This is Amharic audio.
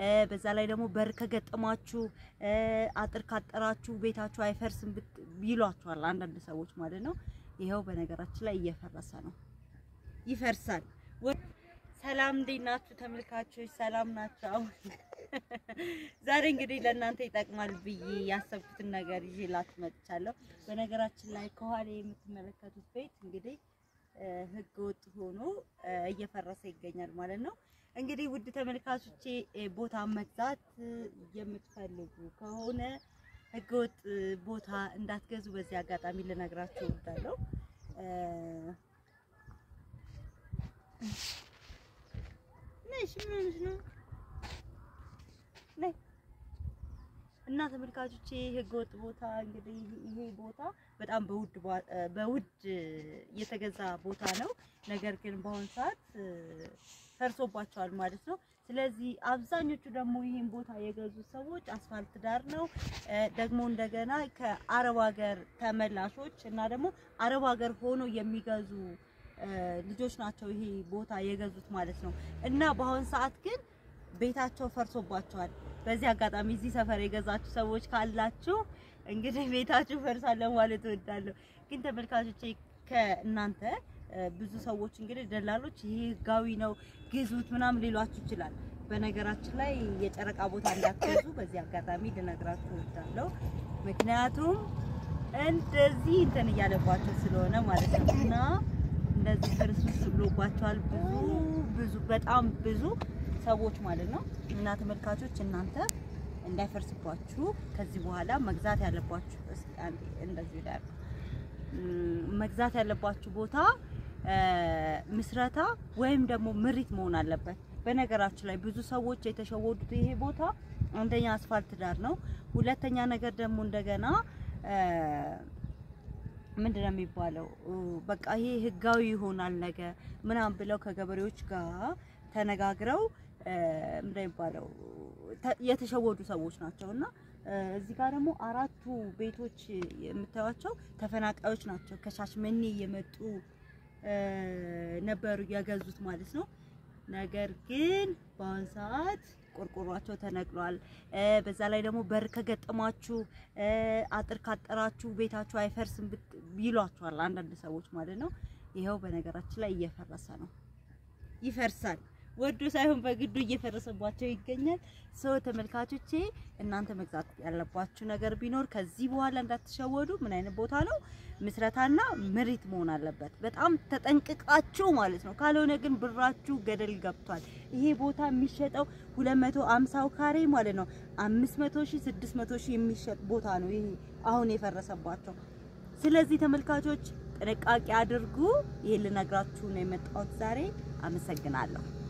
በዛ ላይ ደግሞ በር ከገጠማችሁ አጥር ካጠራችሁ ቤታችሁ አይፈርስም ብት- ይሏችኋል አንዳንድ ሰዎች ማለት ነው። ይኸው በነገራችን ላይ እየፈረሰ ነው፣ ይፈርሳል። ወ- ሰላም እንዴት ናችሁ ተመልካቾች? ሰላም ናቸው። አሁን ዛሬ እንግዲህ ለእናንተ ይጠቅማል ብዬ ያሰብኩትን ነገር ይዤላችሁ መጥቻለሁ። በነገራችን ላይ ከኋላ የምትመለከቱት ቤት እንግዲህ እ፣ ህገ ወጥ ሆኖ እ፣ እየፈረሰ ይገኛል ማለት ነው። እንግዲህ ውድ ተመልካቾቼ እ፣ ቦታ መግዛት እ፣ የምትፈልጉ ከሆነ ህገ ወጥ ቦታ እንዳትገዙ በዚህ አጋጣሚ ልነግራችሁ እወዳለሁ። እ፣ ነሽ ምን ሆነሽ ነው? ነይ እና ተመልካቾቼ ህገወጥ ቦታ እንግዲህ ይሄ ቦታ በጣም በውድ ባ- እ በውድ የተገዛ ቦታ ነው። ነገር ግን በአሁኑ ሰዓት እ፣ ፈርሶባቸዋል ማለት ነው። ስለዚህ አብዛኞቹ ደግሞ ይህን ቦታ የገዙ ሰዎች አስፋልት ዳር ነው እ፣ ደግሞ እንደገና ከአረብ ሀገር ተመላሾች እና ደግሞ አረብ ሀገር ሆኖ የሚገዙ እ፣ ልጆች ናቸው ይሄ ቦታ የገዙት ማለት ነው። እና በአሁኑ ሰዓት ግን ቤታቸው ፈርሶባቸዋል። በዚህ አጋጣሚ እዚህ ሰፈር የገዛችሁ ሰዎች ካላችሁ እንግዲህ ቤታችሁ ፈርሳል ለማለት እወዳለሁ። ግን ተመልካቾቼ ከእናንተ እ፣ ብዙ ሰዎች እንግዲህ ደላሎች ይሄ ህጋዊ ነው ግዙት ምናምን ሊሏችሁ ይችላል። በነገራችን ላይ የጨረቃ ቦታ እንዳትገዙ በዚህ አጋጣሚ ልነግራችሁ እወዳለሁ። ምክንያቱም እንደዚህ እንትን እያለባቸው ስለሆነ ማለት ነው እና እንደዚህ ፍርስርስ ብሎባቸዋል ብዙ ብዙ በጣም ብዙ ሰዎች ማለት ነው። እና ተመልካቾች እናንተ እንዳይፈርስባችሁ ከዚህ በኋላ መግዛት ያለባችሁ እስኪ አንዴ እንደዚህ ላይ አድርጉ። ም፣ መግዛት ያለባችሁ ቦታ እ፣ ምስረታ ወይም ደግሞ ምሪት መሆን አለበት። በነገራችሁ ላይ ብዙ ሰዎች የተሸወዱት ይሄ ቦታ አንደኛ አስፋልት ዳር ነው። ሁለተኛ ነገር ደግሞ እንደገና እ፣ ምንድነው የሚባለው እ፣ በቃ ይሄ ህጋዊ ይሆናል ነገ ምናምን ብለው ከገበሬዎች ጋር ተነጋግረው እ፣ ምንድነው የሚባለው ተ- የተሸወዱ ሰዎች ናቸው እና እ፣ እዚህ ጋር ደግሞ አራቱ ቤቶች የምታዩቸው ተፈናቃዮች ናቸው። ከሻሽመኔ የመጡ እ፣ ነበሩ የገዙት ማለት ነው። ነገር ግን በአሁን ሰዓት ቆርቆሯቸው ተነቅሏል። እ፣ በዛ ላይ ደግሞ በር ከገጠማችሁ እ፣ አጥር ካጠራችሁ ቤታችሁ አይፈርስም ብት- ይሏችኋል አንዳንድ ሰዎች ማለት ነው። ይኸው በነገራችን ላይ እየፈረሰ ነው፣ ይፈርሳል። ወዶ ሳይሆን በግዱ እየፈረሰባቸው ይገኛል። ሰው ተመልካቾቼ፣ እናንተ መግዛት ያለባችሁ ነገር ቢኖር ከዚህ በኋላ እንዳትሸወዱ። ምን አይነት ቦታ ነው? ምስረታና ምሪት መሆን አለበት። በጣም ተጠንቅቃችሁ ማለት ነው። ካልሆነ ግን ብራችሁ ገደል ገብቷል። ይሄ ቦታ የሚሸጠው 250 ካሬ ማለት ነው 500 ሺህ 600 ሺህ የሚሸጥ ቦታ ነው ይሄ አሁን የፈረሰባቸው። ስለዚህ ተመልካቾች ጥንቃቄ አድርጉ። ይሄን ልነግራችሁ ነው የመጣሁት ዛሬ። አመሰግናለሁ።